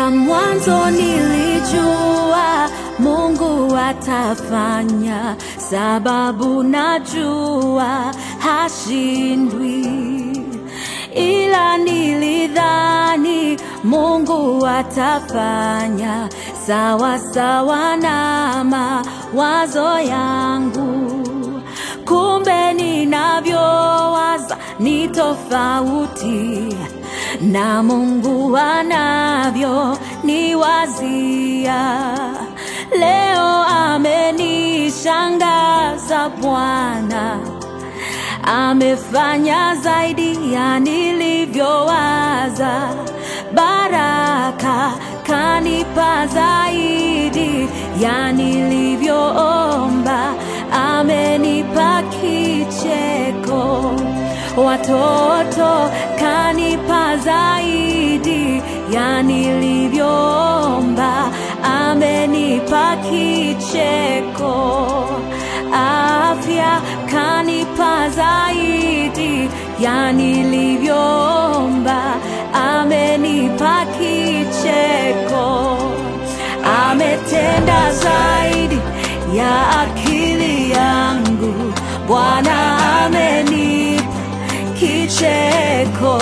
mwanzo nilijua Mungu atafanya, sababu najua hashindwi, ila nilidhani Mungu atafanya sawa sawa na mawazo yangu, kumbe ninavyowaza ni tofauti na Mungu anavyo niwazia. Leo amenishangaza Bwana, amefanya zaidi ya nilivyowaza. Baraka kanipa zaidi ya nilivyoomba, amenipa kicheko watoto kanipa zaidi ya nilivyoomba, amenipa kicheko. Afya kanipa zaidi ya nilivyoomba, amenipa kicheko. Ametenda zaidi ya akili yangu, Bwana amenipa kicheko.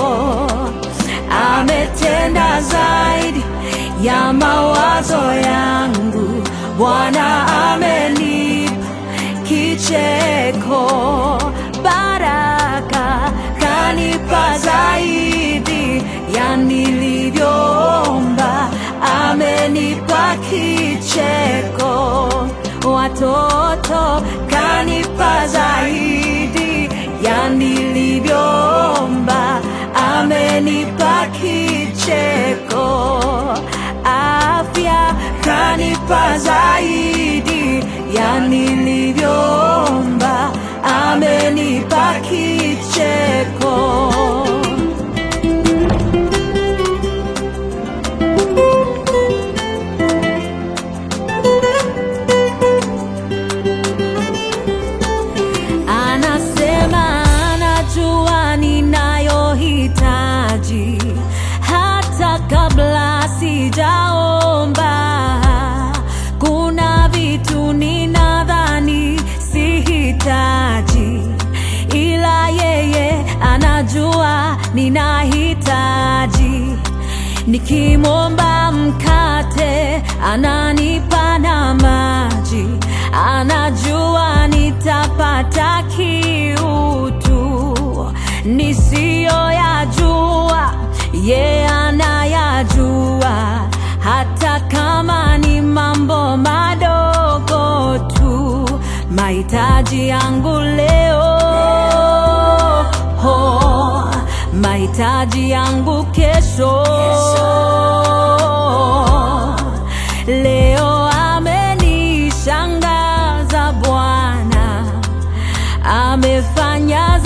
Ametenda zaidi ya mawazo yangu, Bwana amenipa kicheko. Baraka kanipa zaidi ya nilivyoomba, amenipa kicheko. Watoto kanipa zaidi ya nilivyoomba, amenipa kicheko. Afya kanipa zaidi ya nilivyoomba, amenipa kicheko. Anasema anajua ninayohitaji hata kabla sijaomba. Kuna vitu ninadhani sihitaji, ila yeye anajua ninahitaji. Nikimwomba mkate ananipa na maji, anajua nitapata kiutu nisiyoyajua, ye anayajua, hata kama ni mambo madogo tu, mahitaji yangu leo ho, mahitaji yangu kesho. Leo amenishangaza Bwana, amefanya